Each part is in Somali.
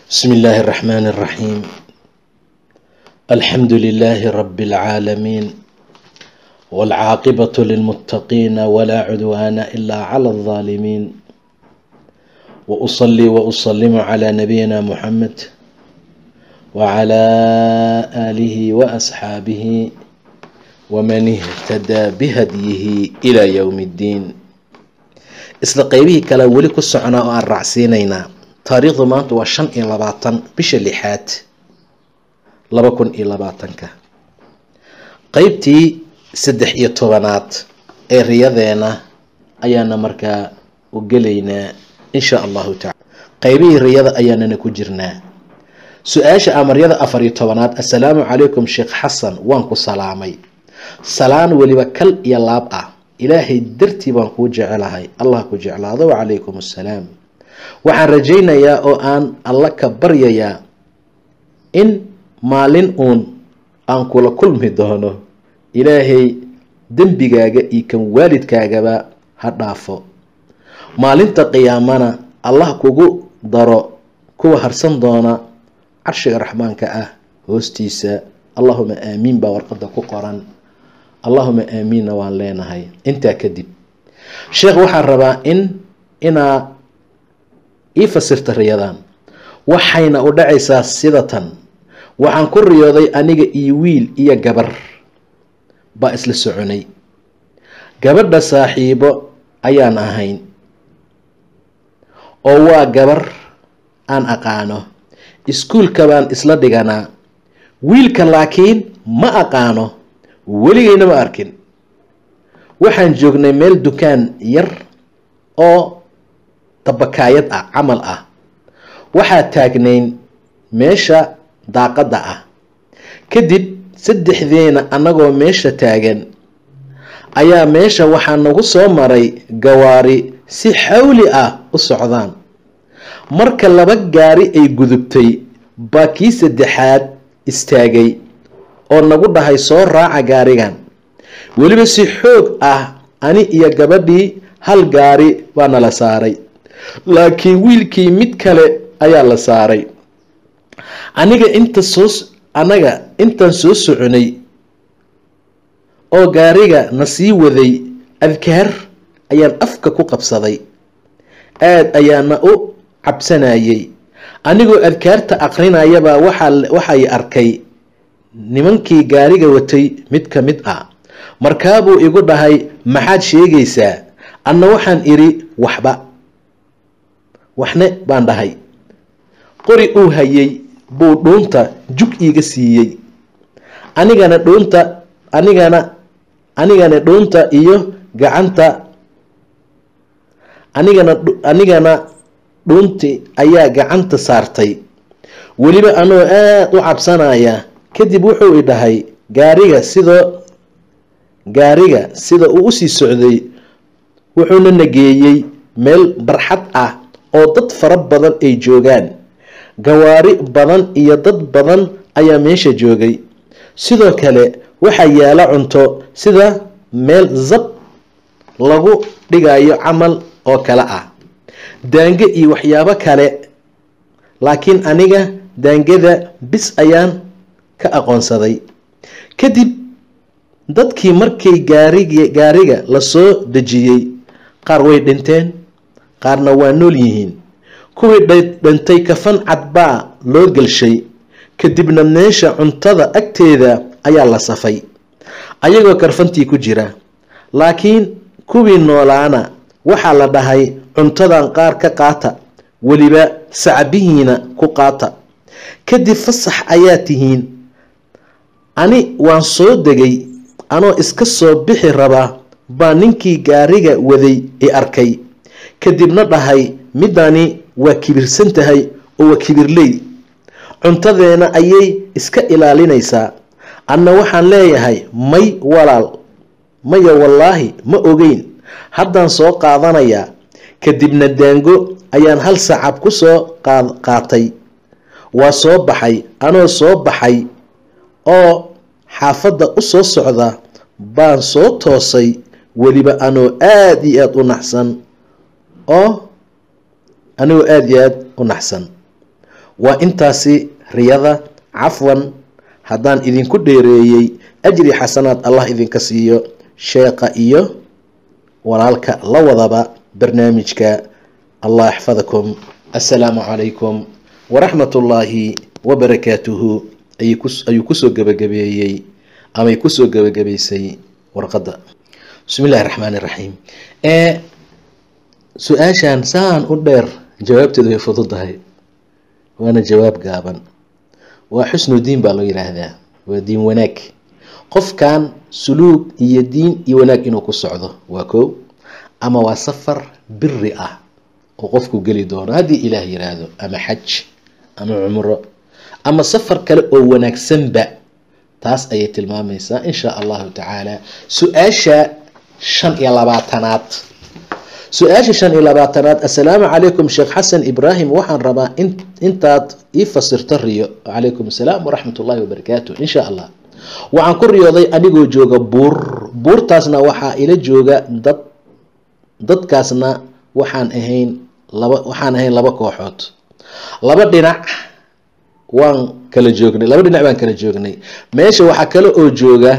بسم الله الرحمن الرحيم الحمد لله رب العالمين والعاقبة للمتقين ولا عدوان إلا على الظالمين وأصلي وأسلم على نبينا محمد وعلى آله وأصحابه ومن اهتدى بهديه إلى يوم الدين isla qeybihii kale weli ku soconaa oo aan raacsiinaynaa taariikhdu maanta waa shan iyo labaatan bisha lixaad laba kun iyo labaatanka qeybtii saddex iyo tobanaad ee riyadeena ayaana markaa u gelaynaa insha allahu tacala qeybihii riyada ayaanana ku jirnaa su-aasha amaryada afar iyo tobanaad assalaamu calaykum sheekh xasan waan ku salaamay salaan weliba kal iyo laab ah ilaahay dartii baan kuu jecelahay allah ku jeclaado wacalaykum assalaam waxaan rajaynayaa oo aan alla ka baryayaa in maalin uun aan kula kulmi doono ilaahay dembigaaga iyo kan waalidkaagaba ha dhaafo maalinta qiyaamana allah kugu daro kuwa harsan doona carshiga raxmaanka ah hoostiisa allahuma aamiin baa warqada ku qoran allahuma aamiinna waan leenahay intaa kadib sheekh waxaan rabaa in inaa ii fasirta riyadan waxayna u dhacaysaa sida tan waxaan ku riyooday aniga iyo wiil iyo gabar baa isla soconay gabadha saaxiibo ayaan ahayn oo waa gabar aan aqaano iskuulka baan isla dhiganaa wiilka laakiin ma aqaano weligeyna ma arkin waxaan joognay meel dukaan yar oo dabakaayad ah camal ah waxaa taagnayn meesha daaqadda ah kadib saddexdeena annagoo meesha taagan ayaa meesha waxaa nagu soo maray gawaari si xawli ah u socdaan marka laba gaari ay gudubtay baa kii saddexaad istaagay oo nagu dhahay soo raaca gaarigan weliba si xoog ah ani iyo gabadhii hal gaari baa nala saaray laakiin wiilkii mid kale ayaa la saaray aniga inta soo anaga intaan soo soconay oo gaariga na sii waday adkaar ayaan afka ku qabsaday aada ayaana u cabsanayay anigoo adkaarta aqrinayabaa waxaa waxay arkay nimankii gaariga watay mid ka mid ah markaabuu igu dhahay maxaad sheegaysaa anna waxaan idhi waxba waxne baan dhahay qori uu hayay buu dhuunta jug iiga siiyey anigana dhuunta anigana anigana dhuunta iyo gacanta anigana anigana dhuunti ayaa gacanta saartay weliba anoo aada u cabsanaya kadib wuxuu i dhahay gaariga sidoo gaariga sida uu usii socday wuxuuna nageeyey meel barxad ah oo dad fara badan ay joogaan gawaari badan iyo dad badan ayaa meesha joogay sidoo kale waxaa yaala cunto sida meel zab lagu dhigayo camal oo kale ah daange iyo waxyaabo kale laakiin aniga daangada bis ayaan ka aqoonsaday kadib dadkii markay gaarig gaariga lasoo dejiyey qaar way dhinteen qaarna waa nool yihiin kuwii dhintay kafan cadbaa loo gelshay kadibna meesha cuntada agteeda ayaa la safay ayagoo karfantii ku jira laakiin kuwii noolaana waxaa la dhahay cuntadan qaar ka qaata weliba sacbihiina ku qaata kadib fasax ayaa tihiin ani waan soo degay anoo iska soo bixi rabaa baa ninkii gaariga waday i arkay kadibna dhahay midani waa kibirsan tahay oo waa kibirley cuntadeena ayay iska ilaalinaysaa anna waxaan leeyahay may walaal maya wallaahi ma ogeyn haddaan soo qaadanayaa kadibna daango ayaan hal sacab ku soo qaatay waa soo baxay anoo soo baxay oo xaafadda u soo socda baan soo toosay weliba anoo aada iyo aada u naxsan oo anigoo aada iyo aada u naxsan waa intaasi riyada cafwan haddaan idinku dheereeyey ajri xasanaad allah idinka siiyo sheeqa iyo walaalka la wadaba barnaamijka allah yaxfadakum assalaamu calaykum waraxmat ullaahi wabarakaatuhu ayuu kusoo gebagabeeyey amay kusoo gebagabaysay warqadda bismi illahi raxmaan iraxiim ee su-aashan saan u dheer jawaabteedu way fududahay waana jawaab gaaban waa xusnu diin baa loo yidhaahdaa waa diin wanaag qofkan suluug iyo diin iyo wanaag inuu ku socdo waa kow ama waa safar biri ah oo qofku geli doono haddii ilaah yiraahdo ama xaj ama cumro ama safar kale oo wanaagsanba taas ayay tilmaamaysaa insha allahu tacaala su-aasha shan iyo labaatanaad su-aasha shan iyo labaatanaad assalaamu calaykum sheekh xasan ibraahim waxaan rabaa intaad ii fasirto riyo calaykum assalaam waraxmat ullahi wabarakaatu insha allah waxaan ku riyooday anigoo jooga buur buurtaasna waxaa ila jooga dad dadkaasna waxaan ahayn laba waxaan ahayn laba kooxood laba dhinac waan kala joognay laba dhinac baan kala joognay meesha waxaa kale oo jooga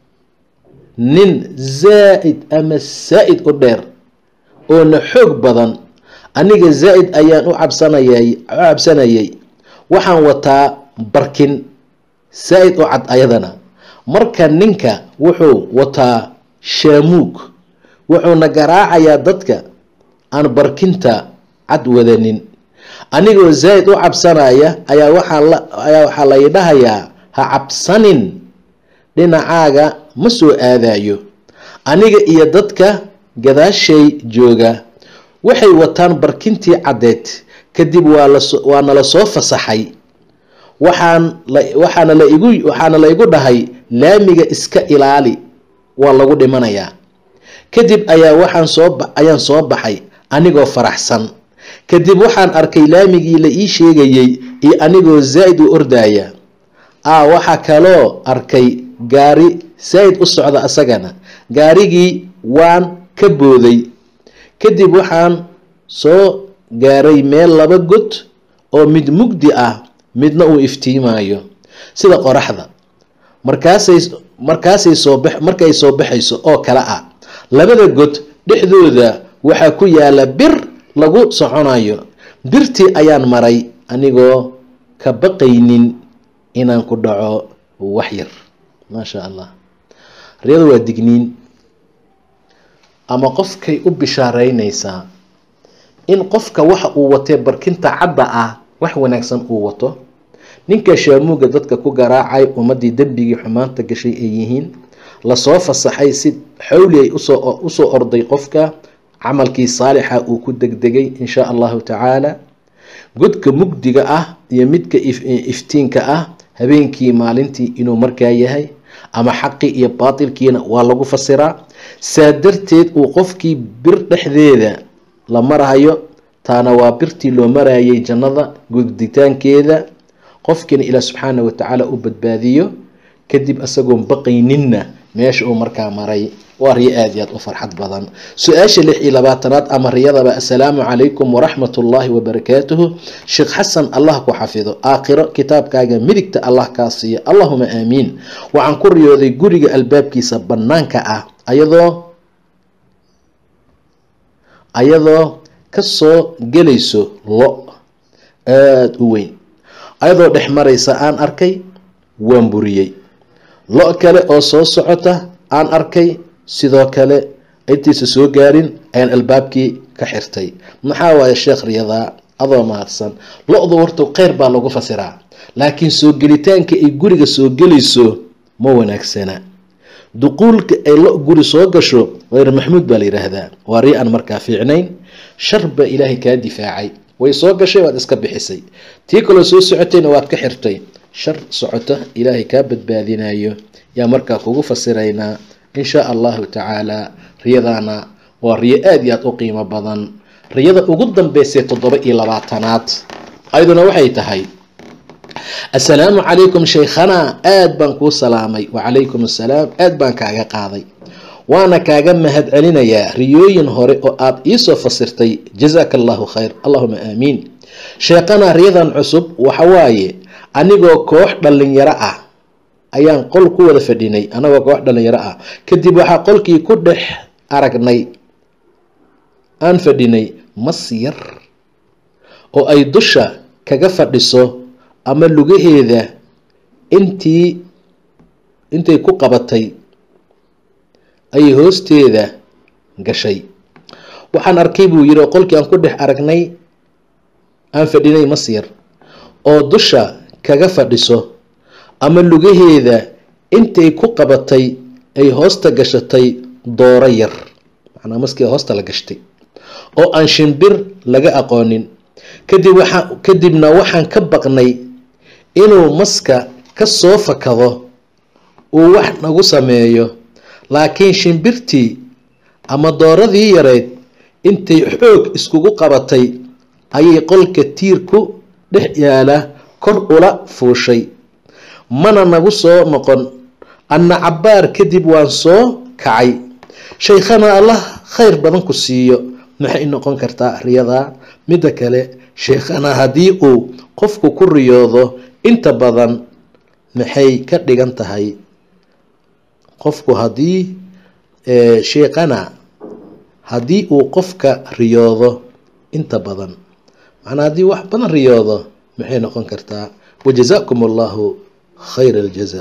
nin zaa-id ama saa-id u dheer oona xoog badan aniga zaa-id ayaan u cabsanayay u cabsanayay waxaan wataa barkin saa-id u cad ayadana marka ninka wuxuu wataa shaamuug wuxuuna garaacayaa dadka aan barkinta cad wadanin anigoo zaa-id u cabsanaya ayaa waxaa la ayaa waxaa lay dhahayaa ha cabsanin dhinacaaga ma soo aadayo aniga iyo dadka gadaashay jooga waxay wataan barkintii caddeed kadib waa laso waa nala soo fasaxay waxaan la waxaana la igu waxaana la igu dhahay laamiga iska ilaali waa lagu dhimanayaa kadib ayaa waxaan soo ayaan soo baxay anigoo faraxsan kadib waxaan arkay laamigii la ii sheegayey iyo anigoo zaa-id u ordaya a waxaa kaloo arkay gaari saa-id u socda asagana gaarigii waan ka booday kadib waxaan soo gaaray meel laba god oo mid mugdi ah midna uu iftiimayo sida qoraxda markaasay markaasay soo bax markay soo baxayso oo kale ah labada god dhexdooda waxaa ku yaala bir lagu soconayo birtii ayaan maray anigoo ka baqaynin inaan ku dhaco wax yar maasha allah riyada waa digniin ama qofkay u bishaareynaysaa in qofka waxa uu watee barkinta cadda ah wax wanaagsan uu wato ninka shaamuuga dadka ku garaacay ummadii dembigii xumaanta gashay ay yihiin lasoo fasaxay si xowli ay usoo usoo orday qofka camalkii saalixa uu ku degdegay insha allahu tacaala godka mugdiga ah iyo midka iftiinka ah habeenkii maalintii inuu markaa yahay ama xaqii iyo baatilkiina waa lagu fasiraa saa darteed uu qofkii bir dhexdeeda la marahayo taana waa birtii loo marayay jannada guditaankeeda qofkiina ilaah subxaana watacaala u badbaadiyo kadib isagoon baqayninna meesha uu markaa maray waa riyo aad iyo aad u farxad badan su-aasha lix iyo labaatanaad ama riyadaba assalaamu calaykum waraxmat ullaahi wabarakaatuhu sheekh xasan allah ku xafido aakhiro kitaabkaaga midigta allah kaa siiya allahuma aamiin waxaan ku riyooday guriga albaabkiisa bannaanka ah ayadoo ayadoo kasoo gelayso lo aada u weyn ayadoo dhex maraysa aan arkay waan buriyey lo kale oo soo socota aan arkay sidoo kale intiisa soo gaarin ayaan albaabkii ka xirtay maxaa waaye sheekh riyadaa adoo mahadsan lo-du horta kheyr baa lagu fasiraa laakiin soo gelitaanka ay guriga soo gelayso ma wanaagsana duquulka ay lo guri soo gasho hayr maxmuud baa la yidhaahdaa waa ri aan markaa fiicnayn shar baa ilaahay kaa difaacay way soo gashay waad iska bixisay tii kaloo soo socotayna waad ka xirtay shar socota ilaahay kaa badbaadinayo yaa markaa kugu fasiraynaa insha allahu tacaala riyadaana waa riyo aada iyo aada u qiimo badan riyada ugu dambeysay toddoba iyo labaatanaad ayaduna waxay tahay assalaamu calaykum shaykhana aada baan kuu salaamay wacalaykum assalaam aada baan kaaga qaaday waana kaaga mahad celinayaa riyooyin hore oo aada iisoo fasirtay jazaaka allahu khayr allahuma aamiin sheeqana riyadan cusub waxawaaye anigoo koox dhalinyaro ah ayaan qol ku wada fadhinay anagoo koox dhalinyaro ah kadib waxaa qolkii ku dhex aragnay aan fadhinay mas yar oo ay dusha kaga fadhiso ama lugaheeda intii intay ku qabatay ayay hoosteeda gashay waxaan arkay buu yidhi oo qolkii aan ku dhex aragnay aan fadhinay mas yar oo dusha kaga fadhiso ama lugaheeda intay ku qabatay ay hoosta gashatay dooro yar macnaa maskii hoosta la gashtay oo aan shimbir laga aqoonin kadib waxaa kadibna waxaan ka baqnay inuu maska ka soo fakado uu wax nagu sameeyo laakiin shimbirtii ama dooradii yareyd intay xoog iskugu qabatay ayay qolka tiirku dhex yaala kor ula fuushay mana nagu soo noqon anna cabbaar kadib waan soo kacay shaykhana allah khayr badan ku siiyo maxay noqon kartaa riyadaa midda kale sheikhana haddii uu qofku ku riyoodo inta badan maxay ka dhigan tahay qofku haddii sheikhana haddii uu qofka riyoodo inta badan macnaa haddii wax badan riyoodo maxay noqon kartaa wajazaakum allahu khayr aljaza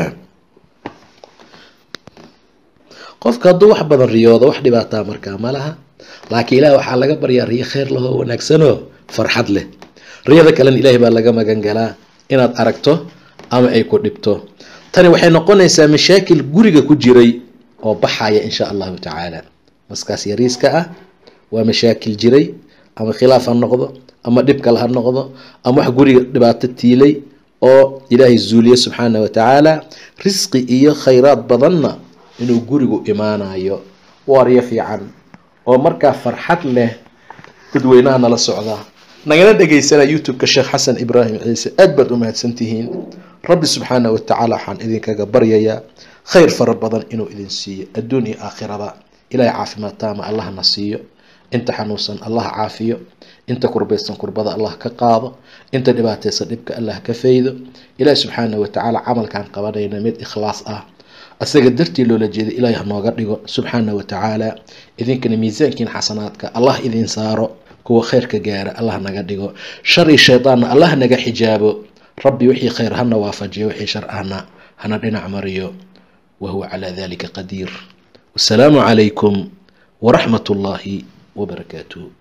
qofka hadduu wax badan riyoodo wax dhibaataa markaa ma laha laakiin ilaah waxaa laga baryaa riyo kheyr lahoo wanaagsanoo farxad leh riyada kalena ilaahay baa laga magan galaa inaad aragto ama ay ku dhibto tani waxay noqonaysaa mashaakil guriga ku jiray oo baxaya insha allahu tacaala maskaas yariiska ah waa mashaakil jiray ama khilaaf ha noqdo ama dhib kale ha noqdo ama wax guriga dhibaato tiilay oo ilaahay zuuliye subxaana wa tacaala risqi iyo khayraad badanna inuu gurigu imaanayo waa riyo fiican oo markaa farxad leh dadweynaha nala socdaa nagala dhegaysanaa youtube-ka sheekh xasan ibraahim ciise aad baad u mahadsantihiin rabbi subxaana wa tacaala waxaan idinkaga baryayaa khayr fara badan inuu idin siiyo adduun iyo aakhiraba ilaahay caafimaad taama allahna siiyo inta xanuunsan allah caafiyo inta kurbaysan kurbada allah ka qaado inta dhibaataysan dhibka allah ka faydo ilaahi subxaana wa tacaala camalkaan qabanayna mid ikhlaas ah asaga dartii loola jeeday ilaahay hanooga dhigo subxaana wa tacaala idinkana miisaankiin xasanaadka allah idin saaro kuwa khayrka gaara allah naga dhigo shar iyo shaydaanna allah naga xijaabo rabbi wixii khayr hana waafajiyo wixii shar ahna hana dhinac mariyo wahuwa calaa dalika qadiir wasalaamu calaykum waraxmat ullaahi wabarakaatuh